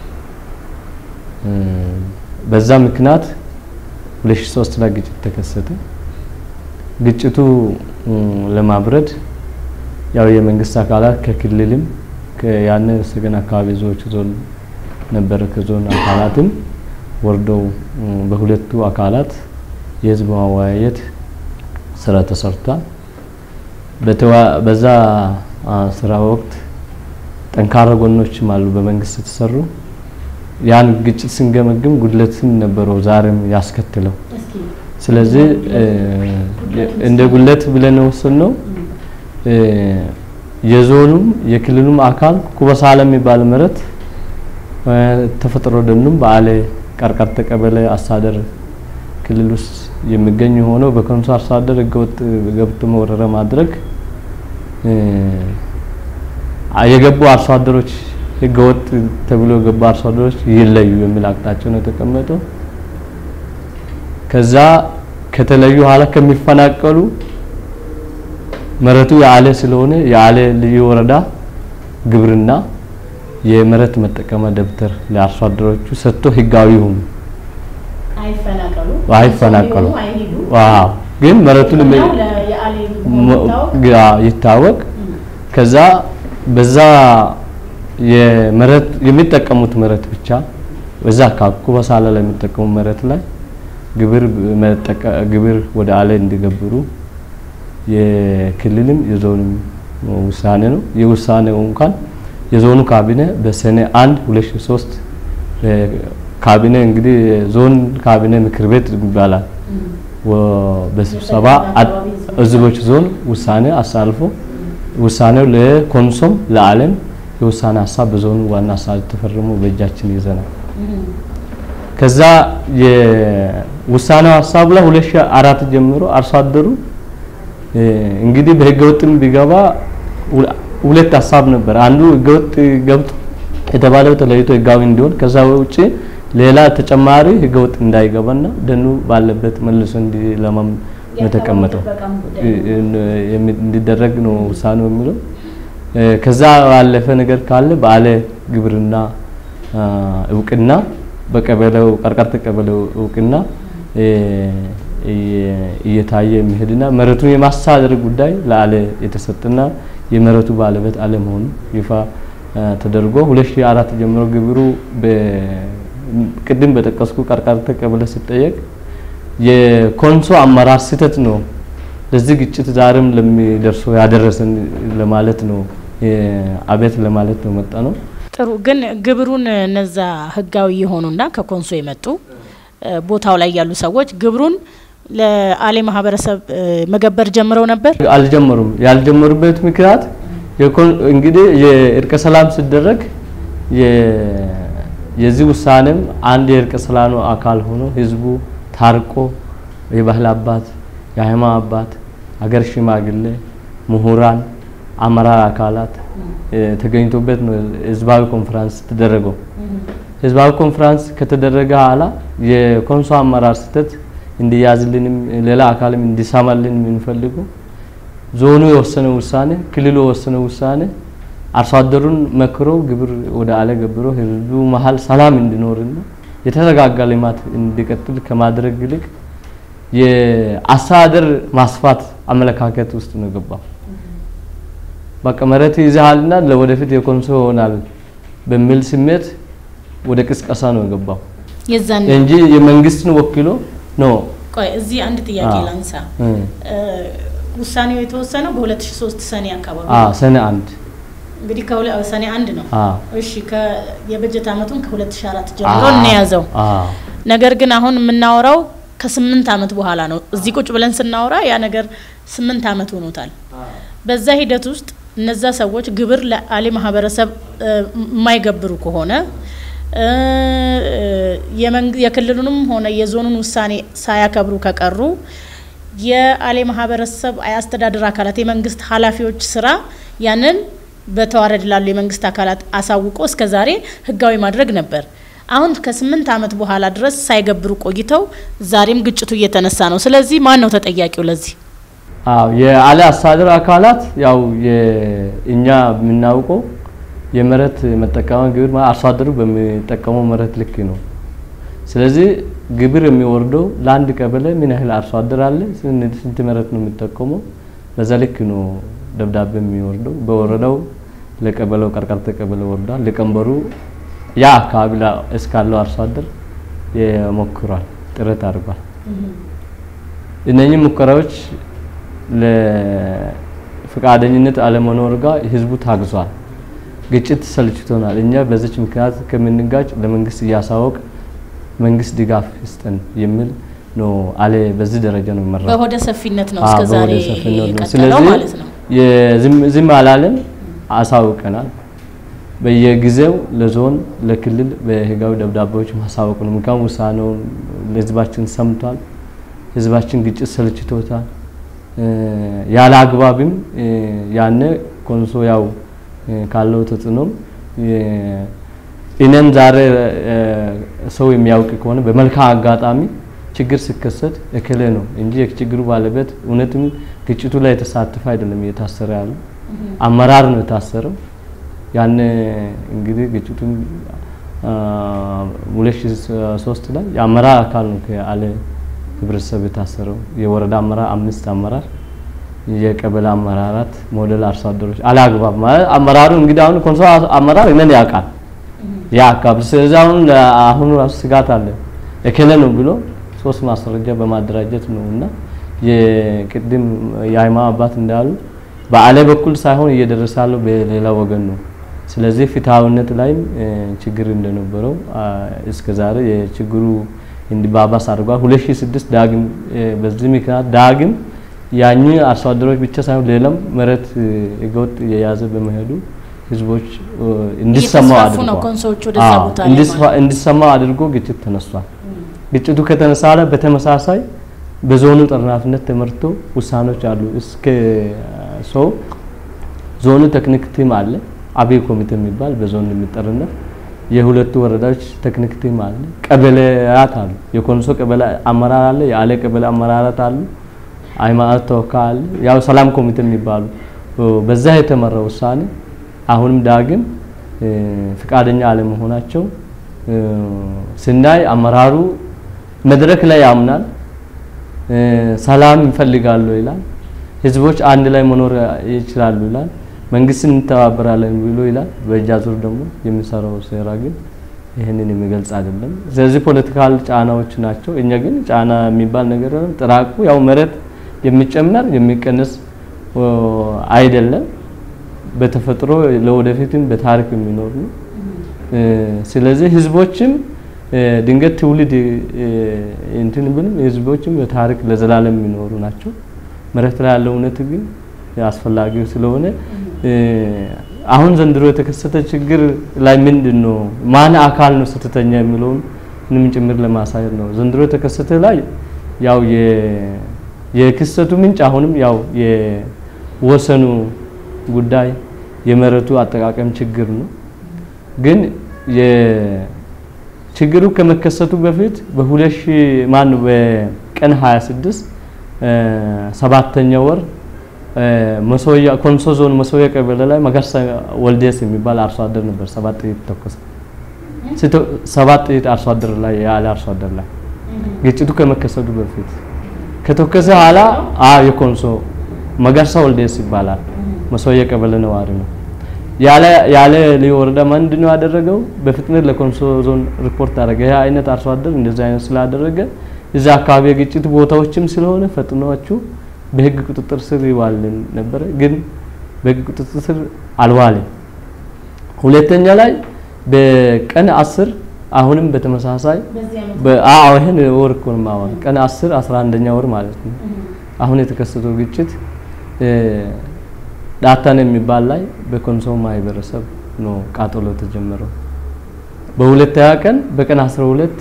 በዛ ምክንያት 2003 ላይ ግጭት ተከሰተ። ግጭቱ ለማብረድ ያው የመንግስት አካላት ከክልልም ያነ ሰገን አካባቢ ዞዎች ዞን ነበረ ከዞን አካላትም ወርደው በሁለቱ አካላት የህዝብ ማወያየት ስራ ተሰርቷል። በዛ ስራ ወቅት ጠንካራ ጎኖችም አሉ በመንግስት የተሰሩ ያን ግጭት ስንገመግም ጉድለትም ነበረው ዛሬም ያስከትለው። ስለዚህ እንደ ጉድለት ብለን ወሰንነው የዞኑም የክልሉም አካል ኩበሳለ የሚባል መሬት ተፈጥሮ ደኑም በአሌ ቀርቀርተ ቀበሌ አስተዳደር ክልል ውስጥ የሚገኝ ሆነው በኮንሶ አርሶ አደር ህገወጥ ገብቶ ወረራ ማድረግ የገቡ አርሶ አደሮች ህገወጥ ተብሎ የገቡ አርሶ አደሮች ይለዩ የሚል አቅጣጫ ነው የተቀመጠው። ከዛ ከተለዩ ኋላ ከሚፈናቀሉ መሬቱ የአሌ ስለሆነ የአሌ ልዩ ወረዳ ግብርና የመሬት መጠቀሚያ ደብተር ለአርሶ አደሮቹ ሰጥቶ ህጋዊ ይሁኑ። አይፈናቀሉ ዋው ግን መሬቱን ይታወቅ። ከዛ በዛ የመሬት የሚጠቀሙት መሬት ብቻ በዛ አካባቢ በሳላ ላይ የሚጠቀሙ መሬት ላይ ግብር ግብር ወደ አሌ እንዲገብሩ የክልልም የዞንም ውሳኔ ነው። የውሳኔው እንኳን የዞኑ ካቢኔ በሰኔ 1 2003 ካቢኔ እንግዲህ ዞን ካቢኔ ምክር ቤት ይባላል በስብሰባ ህዝቦች ዞን ውሳኔ አሳልፎ ውሳኔው ለኮንሶም ለዓለም የውሳኔ ሀሳብ በዞኑ ዋና አስተዳዳሪ ተፈርሞ በእጃችን ይዘናል። ከዛ የውሳኔው ሀሳብ ላይ 2004 ጀምሮ አርሶ አደሩ እንግዲህ በህገወጥም ቢገባ ሁለት ሀሳብ ነበር። አንዱ ህገወጥ ገብቶ የተባለው ተለይቶ ህጋዊ እንዲሆን ከዛ ውጪ ሌላ ተጨማሪ ህገወጥ እንዳይገባና ደኑ ባለበት መልሶ እንዲለማም የተቀመጠው እንዲደረግ ነው ውሳኔው የሚለው። ከዛ ባለፈ ነገር ካለ ባለ ግብርና እውቅና በቀበሌው ቀርቀርተ ቀበሌው እውቅና እየታየ የሚሄድና መሬቱን የማስተዳደር ጉዳይ ለአለ የተሰጠና የመሬቱ ባለቤት አለመሆኑ ይፋ ተደርጎ 2004 ጀምሮ ግብሩ ቅድም በጠቀስኩ ቀርቀርተ ቀበሌ ሲጠየቅ የኮንሶ አመራር ስህተት ነው ለዚህ ግጭት ዛሬም ለሚደርሰው ያደረሰን ለማለት ነው አቤት ለማለት ነው መጣ ነው። ጥሩ ግን ግብሩን እነዛ ህጋዊ የሆኑና ከኮንሶ የመጡ ቦታው ላይ ያሉ ሰዎች ግብሩን ለአሌ ማህበረሰብ መገበር ጀምረው ነበር? አልጀመሩም። ያልጀመሩበት ምክንያት እንግዲህ የእርቀ ሰላም ሲደረግ የዚህ ውሳኔም አንድ የእርቀ ሰላሙ አካል ሆኖ ህዝቡ ታርቆ የባህል አባት፣ የሃይማኖት አባት፣ ሀገር ሽማግሌ፣ ምሁራን፣ አመራር አካላት ተገኝቶበት ነው ህዝባዊ ኮንፈረንስ ተደረገው። ህዝባዊ ኮንፈረንስ ከተደረገ ኋላ የኮንሶ አመራር ስህተት እንዲያዝልንም ሌላ አካልም እንዲሰማልን የምንፈልገው ዞኑ የወሰነ ውሳኔ ክልሉ የወሰነ ውሳኔ አርሶ አደሩን መክሮ ግብር ወደ አለ ገብሮ ህዝቡ መሀል ሰላም እንዲኖርና የተረጋጋ ልማት እንዲቀጥል ከማድረግ ይልቅ የአስተዳደር ማስፋት አመለካከት ውስጥ ነው የገባው። በቃ መሬት ይዘሃልና ለወደፊት የኮንሶ ይሆናል በሚል ስሜት ወደ ቅስቀሳ ነው የገባው የዛን እንጂ የመንግስትን ወክሎ ነው። ቆይ እዚህ አንድ ጥያቄ ላንሳ። ውሳኔው የተወሰነው በ2003 ሰኔ አካባቢ አ ሰኔ አንድ እንግዲህ ሰኔ አንድ ነው። አ እሺ የበጀት አመቱን ከ2004 ጀምሮ እንያዘው። አ ነገር ግን አሁን የምናወራው ከስምንት አመት በኋላ ነው። እዚህ ቁጭ ብለን ስናወራ ያ ነገር ስምንት አመት ሆኖታል። በዛ ሂደት ውስጥ እነዛ ሰዎች ግብር ለአሌ ማህበረሰብ የማይገብሩ ከሆነ የክልሉንም ሆነ የዞኑን ውሳኔ ሳያከብሩ ከቀሩ የአሌ ማህበረሰብ የአስተዳደር አካላት የመንግስት ኃላፊዎች ስራ ያንን በተዋረድ ላሉ የመንግስት አካላት አሳውቆ እስከ ዛሬ ህጋዊ ማድረግ ነበር። አሁን ከስምንት አመት በኋላ ድረስ ሳይገብሩ ቆይተው ዛሬም ግጭቱ እየተነሳ ነው። ስለዚህ ማን ነው ተጠያቂው ለዚህ? አዎ የአለ አስተዳደር አካላት ያው እኛ የምናውቀው የመሬት መጠቀሚያ ግብር ማለት አርሶ አደሩ በሚጠቀመው መሬት ልክ ነው። ስለዚህ ግብር የሚወርደው ለአንድ ቀበሌ ምን ያህል አርሶ አደር አለ፣ ስንት መሬት ነው የሚጠቀመው፣ በዛ ልክ ነው ደብዳቤ የሚወርደው። በወረዳው ለቀበሌው ቀርቀርተ ቀበሌ ወርዷል። ሊቀመንበሩ ያ አካባቢ እስካለው አርሶ አደር የሞክሯል፣ ጥረት አድርጓል። እነኚህ ሙከራዎች ለፈቃደኝነት አለመኖር ጋር ህዝቡ ታግዟል። ግጭት ሰልችቶናል። እኛ በዚች ምክንያት ከምንጋጭ ለመንግስት እያሳወቅ መንግስት ድጋፍ ይስጠን የሚል ነው አለ። በዚህ ደረጃ ነው የሚመራው። በሆደ ሰፊነት ነው እስከ ዛሬ የቀጠለው ስለዚህ ማለት ነው። ዝም አላለም፣ አሳውቀናል። በየጊዜው ለዞን ለክልል በህጋዊ ደብዳቤዎች ማሳወቅ ነው። ምክንያቱም ውሳኔውን ለህዝባችን ሰምቷል። ህዝባችን ግጭት ሰልችቶታል። ያለ አግባብም ያነ ኮንሶ ያው ካለው ተጽዕኖም እኔም ዛሬ ሰው የሚያውቅ ከሆነ በመልካም አጋጣሚ ችግር ሲከሰት እክሌ ነው እንጂ የችግሩ ባለቤት እውነትም ግጭቱ ላይ የተሳተፈ አይደለም እየታሰረ ያለው አመራር ነው የታሰረው። ያን እንግዲህ ግጭቱን ሁለት ሺህ ሶስት ላይ የአመራር አካል ነው ከአለ ህብረተሰብ የታሰረው የወረዳ አመራር አምስት አመራር የቀበሌ አመራራት ሞዴል አርሶ አደሮች አላግባብ ማለት አመራሩ እንግዲህ አሁን ኮንሶ አመራር እነን ያውቃል ያ አካባቢ ስለዚህ አሁን አሁን ራሱ ስጋት አለ እከለ ነው ብሎ ሶስት ማስረጃ በማደራጀት ነው እና የቅድም የሃይማኖት አባት እንዳሉ በአለ በኩል ሳይሆን እየደረሰ ያለው በሌላ ወገን ነው ስለዚህ ፍትሐዊነት ላይም ችግር እንደነበረው እስከ ዛሬ የችግሩ እንዲባባስ አድርጓል። 2006 ዳግም በዚህ ምክንያት ዳግም ያኝ አርሶ አደሮች ብቻ ሳይሆን ሌላም መሬት ህገወጥ የያዘ በመሄዱ ህዝቦች እንዲሰማው አድርጓል። እንዲሰማው አድርጎ ግጭት ተነስቷል። ግጭቱ ከተነሳ በተመሳሳይ በዞኑ ጠርናፊነት ተመርቶ ውሳኔዎች አሉ። እስከ ሰው ዞኑ ቴክኒክ ቲም አለ፣ አብይ ኮሚቴ የሚባል በዞን የሚጠርነት የሁለቱ ወረዳዎች ቴክኒክ ቲም አለ፣ ቀበሌያት አሉ። የኮንሶ ቀበሌ አመራር አለ፣ የአሌ ቀበሌ አመራራት አሉ፣ ሃይማኖት ተወካይ አለ፣ ያው ሰላም ኮሚቴ የሚባሉ በዛ የተመራ ውሳኔ አሁንም ዳግም ፍቃደኛ አለመሆናቸው ስናይ አመራሩ መድረክ ላይ ያምናል፣ ሰላም ይፈልጋሉ ይላል፣ ህዝቦች አንድ ላይ መኖር ይችላሉ ይላል፣ መንግስትን እንተባበራለን ብሎ ይላል። በእጃ ዙር ደግሞ የሚሰራው ሴራ ግን ይህንን የሚገልጽ አይደለም። ስለዚህ ፖለቲካል ጫናዎች ናቸው። እኛ ግን ጫና የሚባል ነገር ጥራቁ ያው መሬት የሚጨመር የሚቀንስ አይደለም። በተፈጥሮ ለወደፊትም በታሪክ የሚኖር ነው። ስለዚህ ህዝቦችም ድንገት ትውልድ እንትን ብንም ህዝቦችም በታሪክ ለዘላለም የሚኖሩ ናቸው። መሬት ላይ ያለው እውነት ግን አስፈላጊው ስለሆነ አሁን ዘንድሮ የተከሰተ ችግር ላይ ምንድን ነው ማን አካል ነው ስህተተኛ የሚለውን ምንም ጭምር ለማሳየት ነው። ዘንድሮ የተከሰተ ላይ ያው የክስተቱ ምንጭ አሁንም ያው የወሰኑ ጉዳይ የመሬቱ አጠቃቀም ችግር ነው። ግን ችግሩ ከመከሰቱ በፊት በሁለት ሺህ ማን በቀን 26 ሰባተኛ ወር መሶያ ኮንሶ ዞን መሶያ ቀበሌ ላይ መገርሳ ወልዴስ የሚባል አርሶ አደር ነበር። ሰባት ጥይት ተኮሰ። ሰባት ጥይት አርሶ አደር ላይ ያለ አርሶ አደር ላይ ግጭቱ ከመከሰቱ በፊት ከተከሰ ኋላ አ የኮንሶ መገርሳ ወልዴስ ይባላል። መሶያ ቀበሌ ነዋሪ ነው። ያለ ያለ ልዩ ወረዳ ምንድን ነው ያደረገው? በፍጥነት ለኮንሶ ዞን ሪፖርት አደረገ። ይህ አይነት አርሶ አደር እንደዚህ አይነት ስላደረገ እዛ አካባቢ የግጭት ቦታዎችም ስለሆነ ፈጥኗችሁ በህግ ቁጥጥር ስር ይዋልን ነበረ። ግን በህግ ቁጥጥር ስር አልዋለም። ሁለተኛ ላይ በቀን አስር አሁንም በተመሳሳይ አዎ ይሄን ወር እኮ ነው የማወራው። ቀን 10 11ኛ ወር ማለት ነው። አሁን የተከሰተው ግጭት ዳታን የሚባል ላይ በኮንሶ ማህበረሰብ ነው ቃጠሎ የተጀመረው። በሁለተኛ ቀን በቀን 12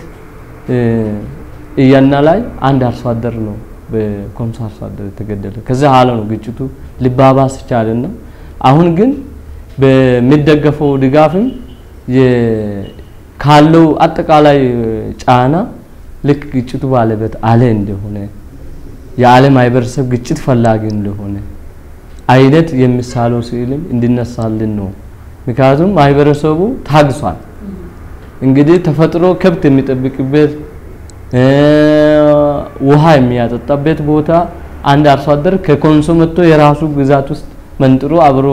እያና ላይ አንድ አርሶ አደር ነው በኮንሶ አርሶ አደር የተገደለ። ከዛ ኋላ ነው ግጭቱ ሊባባስ ቻለና አሁን ግን በሚደገፈው ድጋፍም ካለው አጠቃላይ ጫና ልክ ግጭቱ ባለበት አለ እንደሆነ የዓለም ማህበረሰብ ግጭት ፈላጊ እንደሆነ አይነት የሚሳለው ስዕልም እንዲነሳልን ነው። ምክንያቱም ማህበረሰቡ ታግሷል። እንግዲህ ተፈጥሮ ከብት የሚጠብቅበት ውሃ የሚያጠጣበት ቦታ አንድ አርሶ አደር ከኮንሶ መጥቶ የራሱ ግዛት ውስጥ መንጥሮ አብሮ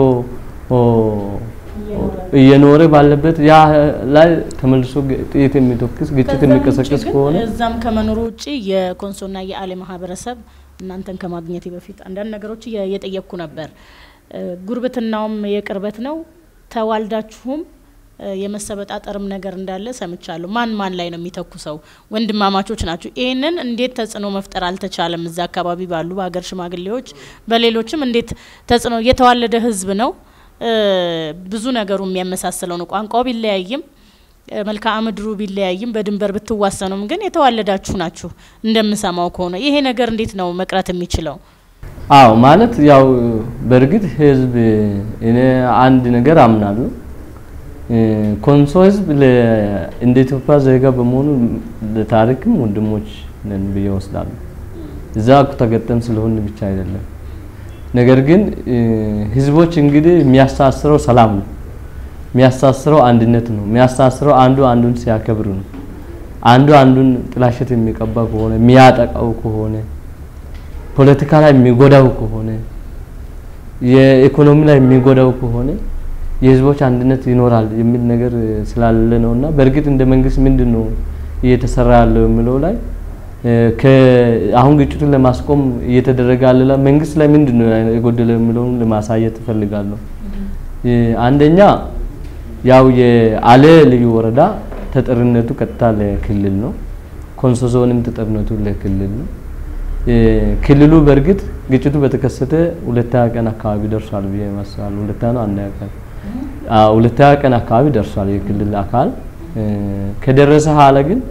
እየኖረ ባለበት ያ ላይ ተመልሶ ጥይት የሚተኩስ ግጭት የሚቀሰቅስ ከሆነ እዛም ከመኖሩ ውጭ የኮንሶና የአሌ ማህበረሰብ እናንተን ከማግኘቴ በፊት አንዳንድ ነገሮች እየጠየቅኩ ነበር። ጉርብትናውም የቅርበት ነው። ተዋልዳችሁም የመሰበጣጠርም ነገር እንዳለ ሰምቻለሁ። ማን ማን ላይ ነው የሚተኩሰው? ወንድማማቾች ናቸው። ይህንን እንዴት ተጽዕኖ መፍጠር አልተቻለም? እዛ አካባቢ ባሉ በሀገር ሽማግሌዎች፣ በሌሎችም እንዴት ተጽዕኖ የተዋለደ ህዝብ ነው። ብዙ ነገሩ የሚያመሳስለው ነው። ቋንቋው ቢለያይም መልክዓ ምድሩ ቢለያይም በድንበር ብትዋሰኑም ግን የተዋለዳችሁ ናችሁ እንደምሰማው ከሆነ ይሄ ነገር እንዴት ነው መቅረት የሚችለው? አዎ ማለት ያው በእርግጥ ህዝብ እኔ አንድ ነገር አምናለሁ። ኮንሶ ህዝብ እንደ ኢትዮጵያ ዜጋ በመሆኑ ለታሪክም ወንድሞች ነን ብዬ ወስዳለሁ። እዛ ተገጠም ስለሆን ብቻ አይደለም። ነገር ግን ህዝቦች እንግዲህ የሚያሳስረው ሰላም ነው። የሚያሳስረው አንድነት ነው። የሚያሳስረው አንዱ አንዱን ሲያከብር ነው። አንዱ አንዱን ጥላሸት የሚቀባ ከሆነ የሚያጠቃው ከሆነ ፖለቲካ ላይ የሚጎዳው ከሆነ የኢኮኖሚ ላይ የሚጎዳው ከሆነ የህዝቦች አንድነት ይኖራል የሚል ነገር ስላለ ነው እና በእርግጥ እንደ መንግስት ምንድን ነው እየተሰራ ያለው የሚለው ላይ አሁን ግጭቱን ለማስቆም እየተደረገ ያለ መንግስት ላይ ምንድን ነው የጎደለ የሚለውን ለማሳየት እፈልጋለሁ። አንደኛ ያው የአሌ ልዩ ወረዳ ተጠሪነቱ ቀጥታ ለክልል ነው። ኮንሶ ዞንም ተጠሪነቱ ለክልል ነው። ክልሉ በእርግጥ ግጭቱ በተከሰተ ሁለተኛ ቀን አካባቢ ደርሷል ብዬ ይመስላል። ሁለተኛ ነው አንደኛ ቀን ሁለተኛ ቀን አካባቢ ደርሷል የክልል አካል ከደረሰ ኋላ ግን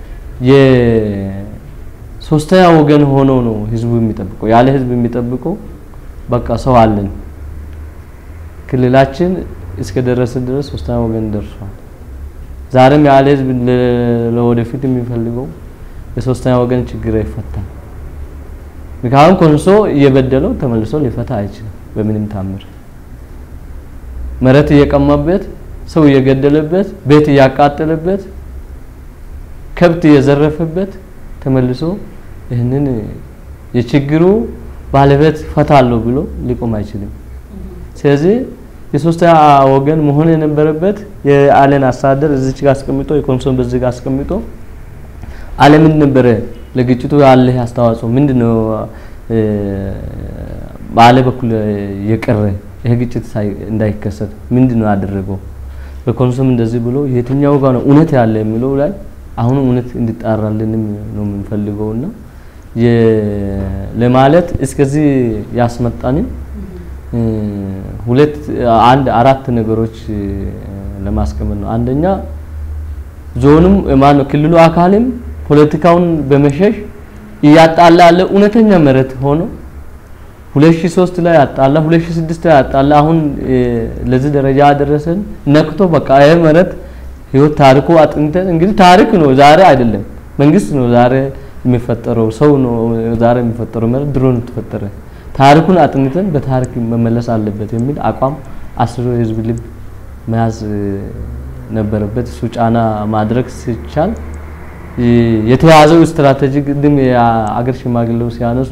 የሶስተኛ ወገን ሆኖ ነው ህዝቡ የሚጠብቀው። ያለ ህዝብ የሚጠብቀው በቃ ሰው አለን ክልላችን እስከ ደረሰ ድረስ ሶስተኛ ወገን ደርሷል። ዛሬም ያለ ህዝብ ለወደፊት የሚፈልገው የሶስተኛ ወገን ችግር ይፈታል። ምክንያቱም ኮንሶ እየበደለው ተመልሶ ሊፈታ አይችልም በምንም ታምር። መሬት እየቀማበት፣ ሰው እየገደለበት፣ ቤት እያቃጠለበት፣ ከብት እየዘረፈበት ተመልሶ ይህንን የችግሩ ባለቤት ፈታለሁ ብሎ ሊቆም አይችልም። ስለዚህ የሶስተኛ ወገን መሆን የነበረበት የአለን አስተዳደር እዚች ጋር አስቀምጦ የኮንሶን በዚህ ጋር አስቀምጦ አለምን ነበረ ለግጭቱ ያለ አስተዋጽኦ ምንድነው? በአለ በኩል የቀረ ይሄ ግጭት እንዳይከሰት ምንድነው ያደረገው? በኮንሶም እንደዚህ ብሎ የትኛው ጋር ነው እውነት ያለ የሚለው ላይ አሁን እውነት እንዲጣራልንም ነው የምንፈልገውና ለማለት እስከዚህ ያስመጣንን ሁለት አንድ አራት ነገሮች ለማስቀመጥ ነው። አንደኛ ዞኑም ማን ነው ክልሉ አካልም ፖለቲካውን በመሸሽ እያጣላ ያለ እውነተኛ መሬት ሆኖ 2003 ላይ ያጣላ 2006 ላይ ያጣላ አሁን ለዚህ ደረጃ ያደረሰን ነክቶ በቃ ይሄ መሬት ህይወት ታሪኩ አጥንተን እንግዲህ ታሪክ ነው ዛሬ አይደለም መንግስት ነው ዛሬ የሚፈጠረው ሰው ነው ዛሬ የሚፈጠረው መሬት ድሮ ነው የተፈጠረ ታሪኩን አጥንተን በታሪክ መመለስ አለበት የሚል አቋም አስሮ የህዝብ ልብ መያዝ ነበረበት። እሱ ጫና ማድረግ ሲቻል የተያዘው ስትራቴጂ ቅድም የአገር ሽማግሌው ሲያነሱ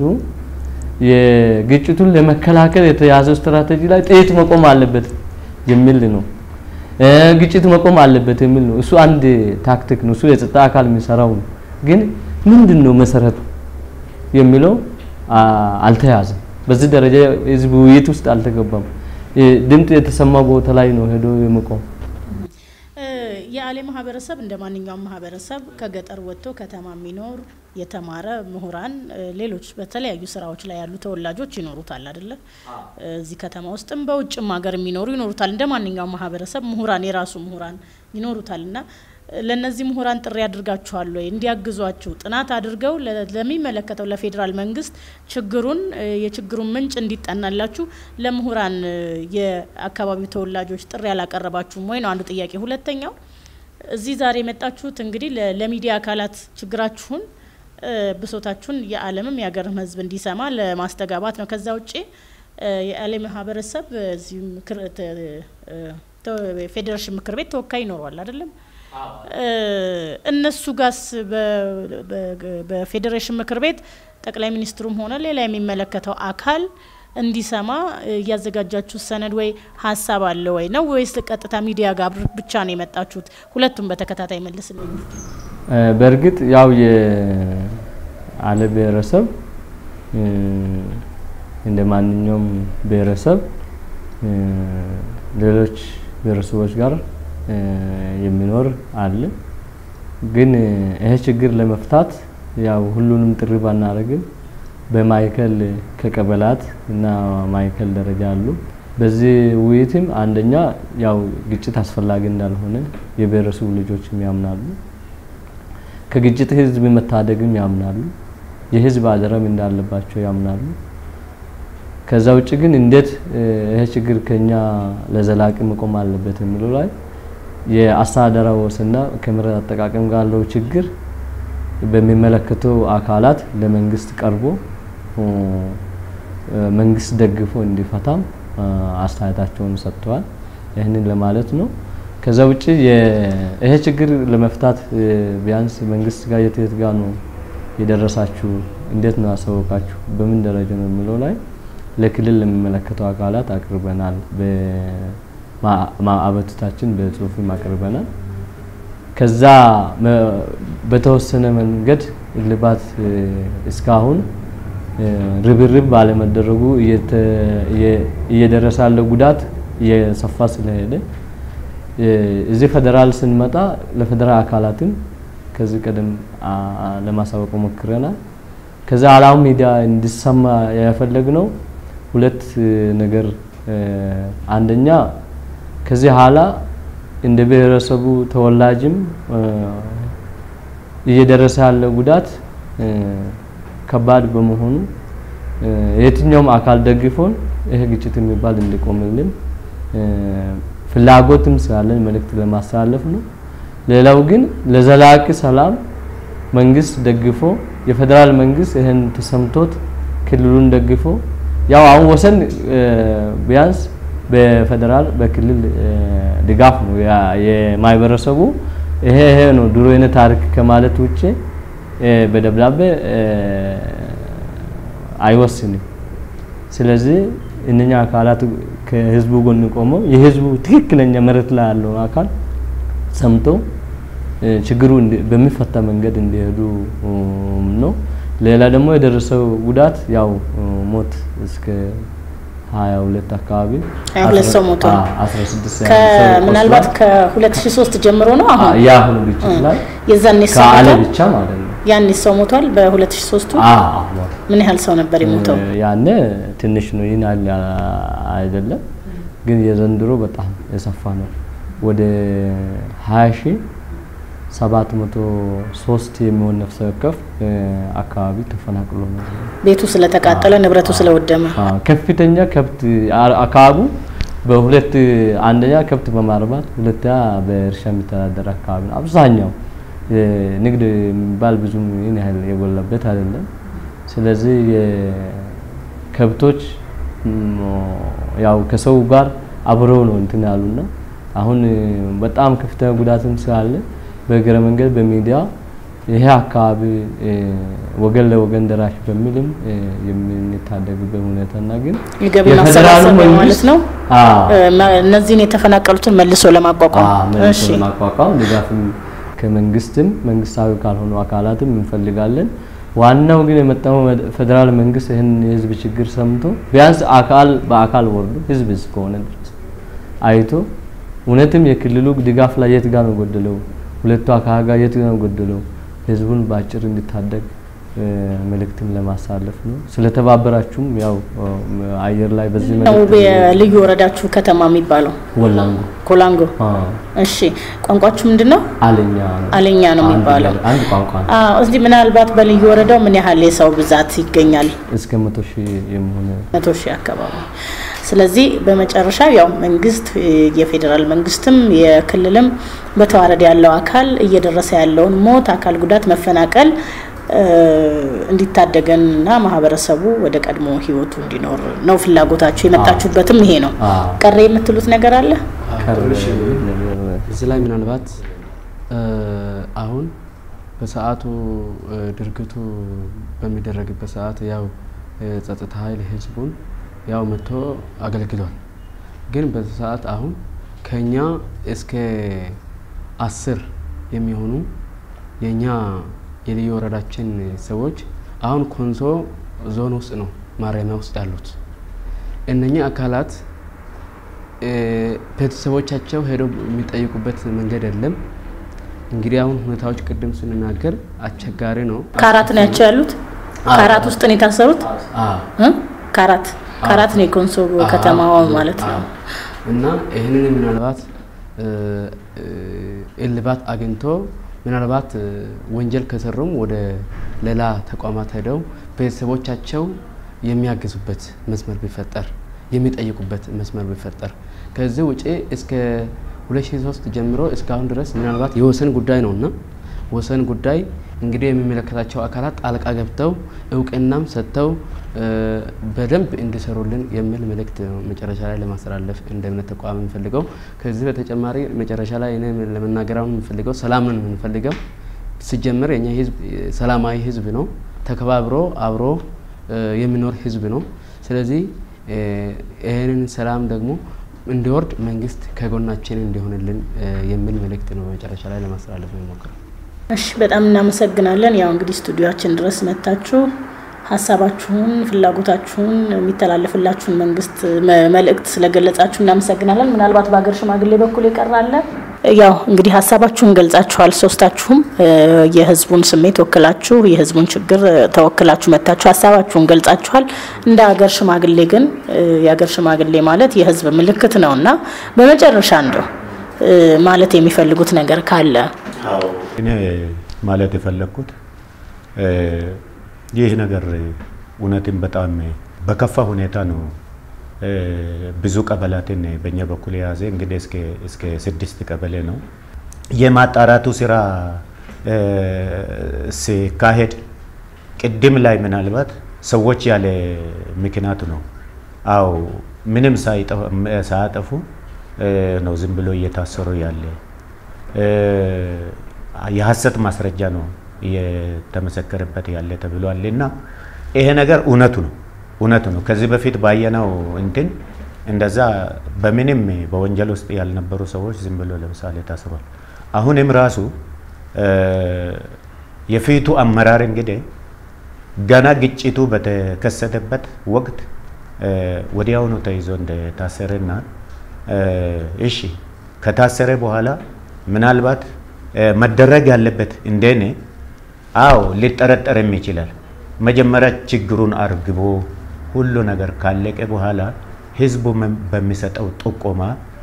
የግጭቱን ለመከላከል የተያዘው ስትራቴጂ ላይ ጥይት መቆም አለበት የሚል ነው። ግጭት መቆም አለበት የሚል ነው። እሱ አንድ ታክቲክ ነው። እሱ የጸጥታ አካል የሚሰራው ነው። ግን ምንድን ነው መሰረቱ የሚለው አልተያዘም። በዚህ ደረጃ ህዝብ ውይይት ውስጥ አልተገባም። ድምፅ የተሰማ ቦታ ላይ ነው ሄዶ የመቆም የአሌ ማህበረሰብ እንደ ማንኛውም ማህበረሰብ ከገጠር ወጥቶ ከተማ የሚኖር የተማረ ምሁራን፣ ሌሎች በተለያዩ ስራዎች ላይ ያሉ ተወላጆች ይኖሩታል አይደለ? እዚህ ከተማ ውስጥም በውጭም ሀገር የሚኖሩ ይኖሩታል። እንደ ማንኛውም ማህበረሰብ ምሁራን የራሱ ምሁራን ይኖሩታል እና ለነዚህ ምሁራን ጥሪ አድርጋችኋል ወይ? እንዲያግዟችሁ ጥናት አድርገው ለሚመለከተው ለፌዴራል መንግስት ችግሩን የችግሩን ምንጭ እንዲጠናላችሁ ለምሁራን የአካባቢው ተወላጆች ጥሪ ያላቀረባችሁም ወይ ነው አንዱ ጥያቄ። ሁለተኛው እዚህ ዛሬ የመጣችሁት እንግዲህ ለሚዲያ አካላት ችግራችሁን ብሶታችሁን የዓለምም የሀገርም ሕዝብ እንዲሰማ ለማስተጋባት ነው። ከዛ ውጭ የአሌ ማህበረሰብ እዚህ ፌዴሬሽን ምክር ቤት ተወካይ ይኖረዋል አይደለም? እነሱ ጋስ በፌዴሬሽን ምክር ቤት ጠቅላይ ሚኒስትሩም ሆነ ሌላ የሚመለከተው አካል እንዲሰማ እያዘጋጃችሁ ሰነድ ወይ ሀሳብ አለ ወይ ነው ወይስ ቀጥታ ሚዲያ ጋር ብቻ ነው የመጣችሁት? ሁለቱም በተከታታይ መልስልኝ። በእርግጥ ያው የአለ ብሔረሰብ እንደ ማንኛውም ብሔረሰብ ሌሎች ብሔረሰቦች ጋር የሚኖር አለ። ግን ይሄ ችግር ለመፍታት ያው ሁሉንም ጥሪ ባናደርግም በማዕከል ከቀበላት እና ማዕከል ደረጃ አሉ። በዚህ ውይይትም አንደኛ ያው ግጭት አስፈላጊ እንዳልሆነ የብሔረሰቡ ልጆችም ያምናሉ። ከግጭት ህዝብ መታደግም ያምናሉ። የህዝብ አደራም እንዳለባቸው ያምናሉ። ከዛ ውጭ ግን እንዴት ይሄ ችግር ከኛ ለዘላቂ መቆም አለበት የሚለው ላይ የአስተዳደራዊ ወሰንና ከመሬት አጠቃቀም ጋር ያለው ችግር በሚመለከተው አካላት ለመንግስት ቀርቦ መንግስት ደግፎ እንዲፈታም አስተያየታቸውን ሰጥተዋል። ይህንን ለማለት ነው። ከዛ ውጭ ይሄ ችግር ለመፍታት ቢያንስ መንግስት ጋር የት የት ጋር ነው የደረሳችሁ? እንዴት ነው ያሳወቃችሁ? በምን ደረጃ ነው የሚለው ላይ ለክልል ለሚመለከተው አካላት አቅርበናል። አቤቱታችን በጽሁፍም አቅርበናል። ከዛ በተወሰነ መንገድ እልባት እስካሁን ርብርብ ባለመደረጉ እየደረሰ ያለው ጉዳት እየሰፋ ስለሄደ እዚህ ፌዴራል ስንመጣ ለፌዴራል አካላትም ከዚህ ቀደም ለማሳወቅ ሞክረናል። ከዛ አላም ሚዲያ እንዲሰማ የፈለግነው ሁለት ነገር፣ አንደኛ ከዚህ ኋላ እንደ ብሔረሰቡ ተወላጅም እየደረሰ ያለው ጉዳት ከባድ በመሆኑ የትኛውም አካል ደግፎን ይሄ ግጭት የሚባል እንዲቆምልን ፍላጎትም ስላለን መልእክት ለማስተላለፍ ነው። ሌላው ግን ለዘላቂ ሰላም መንግስት ደግፎ የፌዴራል መንግስት ይህን ተሰምቶት ክልሉን ደግፎ ያው አሁን ወሰን ቢያንስ በፌዴራል በክልል ድጋፍ ነው የማህበረሰቡ ይሄ ይሄ ነው ድሮ የነ ታሪክ ከማለት ውጭ በደብዳቤ አይወስንም። ስለዚህ እነኛ አካላት ከህዝቡ ጎን ቆመው የህዝቡ ትክክለኛ መሬት ላይ ያለው አካል ሰምቶ ችግሩ በሚፈታ መንገድ እንዲሄዱ ነው። ሌላ ደግሞ የደረሰው ጉዳት ያው ሞት እስከ ሀያ ሁለት አካባቢ ሀያ ሁለት ሰው ሞቷል። አስራ ስድስት ምናልባት ከ2003 ጀምሮ ነው አሁን የአሁኑ ግጭት ላይ የዛኔ ሰው ከአለ ሞቷል። ብቻ ማለት ነው። ያኔ ሰው ሞቷል። በ2003ቱ ምን ያህል ሰው ነበር የሞተው? ያኔ ትንሽ ነው፣ ይህን ያህል አይደለም። ግን የዘንድሮ በጣም የሰፋ ነው። ወደ ሀያ ሺህ ሰባት መቶ ሶስት የሚሆን ነፍሰ ወከፍ አካባቢ ተፈናቅሎ ነው። ቤቱ ስለተቃጠለ ንብረቱ ስለወደመ አዎ፣ ከፍተኛ ከብት አካባቡ በሁለት አንደኛ ከብት በማርባት ሁለተኛ በእርሻ የሚተዳደር አካባቢ ነው። አብዛኛው ንግድ የሚባል ብዙም ይህን ያህል የጎላበት አይደለም። ስለዚህ የከብቶች ያው ከሰው ጋር አብረው ነው እንትን ያሉና አሁን በጣም ከፍተኛ ጉዳትም ስላለ በእግረ መንገድ በሚዲያ ይሄ አካባቢ ወገን ለወገን ደራሽ በሚልም የምንታደግበት ሁኔታና ግን የገቢ የፌዴራሉ ማሰባሰብ ማለት መንግስት- ነው። አዎ እነዚህን የተፈናቀሉትን መልሶ ለማቋቋም አዎ፣ መልሶ እሺ። ለማቋቋም ድጋፍም ከመንግስትም መንግስታዊ ካልሆኑ አካላትም እንፈልጋለን። ዋናው ግን የመጣው መድ- ፌዴራል መንግስት ይህን የህዝብ ችግር ሰምቶ ቢያንስ አካል በአካል ወርዶ ህዝብ እስከሆነ ድረስ አይቶ እውነትም የክልሉ ድጋፍ ላይ የት ጋር ነው ጎደለው፣ ሁለቱ አካል ጋር የት ጋር ነው ጎደለው፣ ህዝቡን በአጭር እንዲታደግ እ፣ መልእክትም ለማሳለፍ ነው። ስለተባበራችሁም ያው እ፣ አየር ላይ በዚህ ነው መልእክት የልዩ ወረዳችሁ ከተማ የሚባለው ወላንጎ ኮላንጎ። አዎ፣ እሺ ቋንቋችሁ ምንድን ነው? አለኛ ነው አለኛ ነው አንድ የሚባለው። ብሔር- አንድ ቋንቋ ነው። አዎ፣ እዚህ ምናልባት በልዩ ወረዳው ምን ያህል የሰው ብዛት ይገኛል? እስከ መቶ ሺህ የሚሆነ መቶ ሺህ አካባቢ። ስለዚህ በመጨረሻ ያው መንግስት የፌዴራል መንግስትም የክልልም በተዋረድ ያለው አካል እየደረሰ ያለውን ሞት፣ አካል ጉዳት፣ መፈናቀል እ፣ እንዲታደገን እና ማህበረሰቡ ወደ ቀድሞ ህይወቱ እንዲኖር ነው ፍላጎታችሁ። የመጣችሁበትም ይሄ ነው። አዎ። ቀረ የምትሉት ነገር አለ? ቀረ ነገር እዚህ ላይ ምናልባት እ፣ አሁን በሰዓቱ እ፣ ድርጊቱ በሚደረግበት ሰዓት ያው የጸጥታ ኃይል ህዝቡን ያው መጥቶ አገልግሏል። ግን በዚህ ሰዓት አሁን ከኛ እስከ አስር የሚሆኑ የኛ የልዩ ወረዳችን ሰዎች አሁን ኮንሶ ዞን ውስጥ ነው ማረሚያ ውስጥ ያሉት። እነኚህ አካላት እ፣ ቤተሰቦቻቸው ሄደው የሚጠይቁበት መንገድ የለም። እንግዲህ አሁን ሁኔታዎች ቅድም ስንናገር አስቸጋሪ ነው። ከአራት ነው ያቸው ያሉት። ከአራት ውስጥ ነው የታሰሩት እ? ከአራት ከአራት ነው የኮንሶ ከተማዋ ማለት ነው። እና ይህንን ምናልባት እ፣ እ፣ እልባት አግኝቶ ምናልባት እ፣ ወንጀል ከሰሩም ወደ ሌላ ተቋማት ሄደው ቤተሰቦቻቸው የሚያግዙበት መስመር ቢፈጠር የሚጠይቁበት መስመር ቢፈጠር ከዚህ ውጪ እስከ 2003 ጀምሮ እስካሁን ድረስ ምናልባት የወሰን ጉዳይ ነውና ወሰን ጉዳይ እንግዲህ የሚመለከታቸው አካላት ጣልቃ ገብተው እውቅናም ሰጥተው እ፣ በደንብ እንዲሰሩልን የሚል መልእክት ነው መጨረሻ ላይ ለማስተላለፍ እንደ እምነት ተቋም የምንፈልገው። ከዚህ በተጨማሪ መጨረሻ ላይ እኔ ለመናገር አሁን የምንፈልገው ሰላም ነው የምንፈልገው። ሲጀምር የኛ ህዝብ እ፣ ሰላማዊ ህዝብ ነው፣ ተከባብሮ አብሮ እ፣ የሚኖር ህዝብ ነው። ስለዚህ እ፣ ይህንን ሰላም ደግሞ እንዲወርድ መንግስት ከጎናችን እንዲሆንልን እ፣ የሚል መልእክት ነው መጨረሻ ላይ ለማስተላለፍ ነው የሞክረው። እሺ በጣም እናመሰግናለን። ያው እንግዲህ ስቱዲዮችን ድረስ መታችሁ ሀሳባችሁን፣ ፍላጎታችሁን የሚተላለፍላችሁን መንግስት መልእክት ስለገለጻችሁ እናመሰግናለን። ምናልባት በሀገር ሽማግሌ በኩል የቀራለ ያው እንግዲህ ሀሳባችሁን ገልጻችኋል። ሶስታችሁም የህዝቡን ስሜት ወክላችሁ የህዝቡን ችግር ተወክላችሁ መታችሁ ሀሳባችሁን ገልጻችኋል። እንደ ሀገር ሽማግሌ ግን የሀገር ሽማግሌ ማለት የህዝብ ምልክት ነው እና በመጨረሻ እንደው ማለት የሚፈልጉት ነገር ካለ እኔ ማለት የፈለግኩት ይህ ነገር እውነትን በጣም በከፋ ሁኔታ ነው ብዙ ቀበላትን በእኛ በኩል የያዘ እንግዲህ እስከ ስድስት ቀበሌ ነው። የማጣራቱ ስራ ሲካሄድ ቅድም ላይ ምናልባት ሰዎች ያለ ምክንያቱ ነው። አዎ ምንም ሳያጠፉ ነው ዝም ብሎ እየታሰሩ ያለ የሀሰት ማስረጃ ነው እየተመሰከረበት ያለ ተብሏል እና ይሄ ነገር እውነቱ ነው እውነቱ ነው። ከዚህ በፊት ባየነው እንትን እንደዛ በምንም በወንጀል ውስጥ ያልነበሩ ሰዎች ዝም ብሎ ለምሳሌ ታስሯል። አሁንም ራሱ የፊቱ አመራር እንግዲህ ገና ግጭቱ በተከሰተበት ወቅት ወዲያውኑ ተይዞ እንደታሰረና እሺ ከታሰረ በኋላ ምናልባት መደረግ ያለበት እንደኔ አዎ ሊጠረጠርም ይችላል። መጀመሪያ ችግሩን አርግቦ ሁሉ ነገር ካለቀ በኋላ ህዝቡ በሚሰጠው ጥቆማ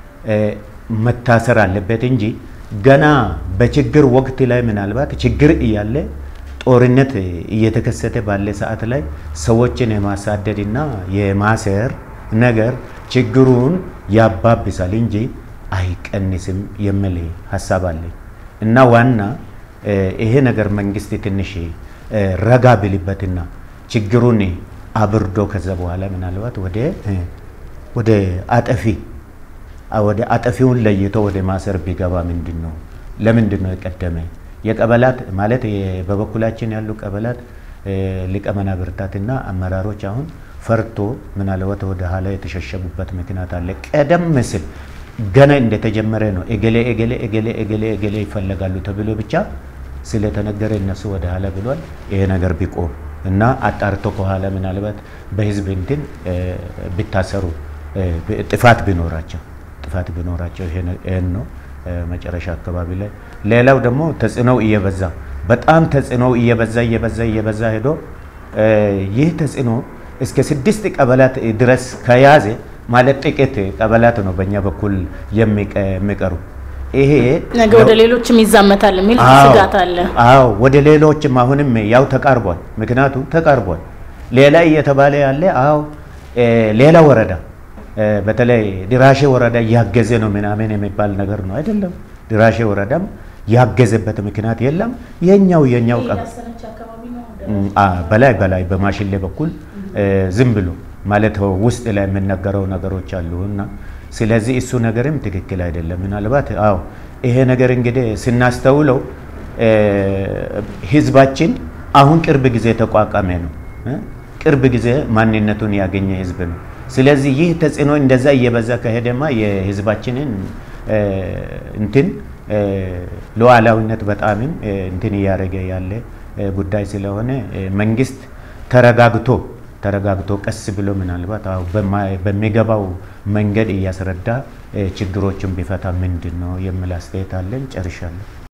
መታሰር አለበት እንጂ ገና በችግር ወቅት ላይ ምናልባት ችግር እያለ ጦርነት እየተከሰተ ባለ ሰዓት ላይ ሰዎችን የማሳደድና የማሰር ነገር ችግሩን ያባብሳል እንጂ አይቀንስም የሚል ሀሳብ አለኝ እና ዋና ይሄ ነገር መንግስት ትንሽ ረጋ ብልበትና ችግሩን አብርዶ ከዛ በኋላ ምናልባት ወደ ወደ አጠፊ ወደ አጠፊውን ለይቶ ወደ ማሰር ቢገባ ምንድን ነው ለምንድን ነው የቀደመ የቀበላት ማለት በበኩላችን ያሉ ቀበላት ሊቀ መናብርታትና አመራሮች አሁን ፈርቶ ምናልባት ወደ ኋላ የተሸሸጉበት ምክንያት አለ። ቀደም ሲል ገና እንደተጀመረ ነው እገሌ እገሌ እገሌ እገሌ እገሌ ይፈለጋሉ ተብሎ ብቻ ስለተነገረ እነሱ ወደ ኋላ ብሏል። ይሄ ነገር ቢቆም እና አጣርቶ ከኋላ ምናልባት በህዝብ እንትን ቢታሰሩ ጥፋት ቢኖራቸው ጥፋት ቢኖራቸው ይሄን ነው መጨረሻ አካባቢ ላይ። ሌላው ደግሞ ተጽዕኖው እየበዛ በጣም ተጽዕኖው እየበዛ እየበዛ እየበዛ ሄዶ ይህ ተጽዕኖ እስከ ስድስት ቀበላት ድረስ ከያዘ ማለት ጥቂት ቀበላት ነው በእኛ በኩል የሚቀሩ። ይሄ ነገ ወደ ሌሎችም ይዛመታል የሚል ስጋት አለ። አዎ ወደ ሌሎችም አሁንም ያው ተቃርቧል። ምክንያቱ ተቃርቧል። ሌላ እየተባለ ያለ አዎ ሌላ ወረዳ በተለይ ድራሼ ወረዳ እያገዘ ነው ምናምን የሚባል ነገር ነው አይደለም። ድራሼ ወረዳም ያገዘበት ምክንያት የለም። የኛው የኛው በላይ በላይ በማሽሌ በኩል ዝም ብሎ ማለት ውስጥ ላይ የምነገረው ነገሮች አሉ እና ስለዚህ እሱ ነገርም ትክክል አይደለም። ምናልባት አዎ ይሄ ነገር እንግዲህ ስናስተውለው ህዝባችን አሁን ቅርብ ጊዜ ተቋቋመ ነው፣ ቅርብ ጊዜ ማንነቱን ያገኘ ህዝብ ነው። ስለዚህ ይህ ተጽዕኖ እንደዛ እየበዛ ከሄደማ የህዝባችንን እንትን ሉዓላዊነት በጣምም እንትን እያደረገ ያለ ጉዳይ ስለሆነ መንግስት ተረጋግቶ ተረጋግቶ ቀስ ብሎ ምናልባት በሚገባው መንገድ እያስረዳ ችግሮችን ቢፈታ ምንድን ነው የሚል አስተያየት አለን። ጨርሻለሁ።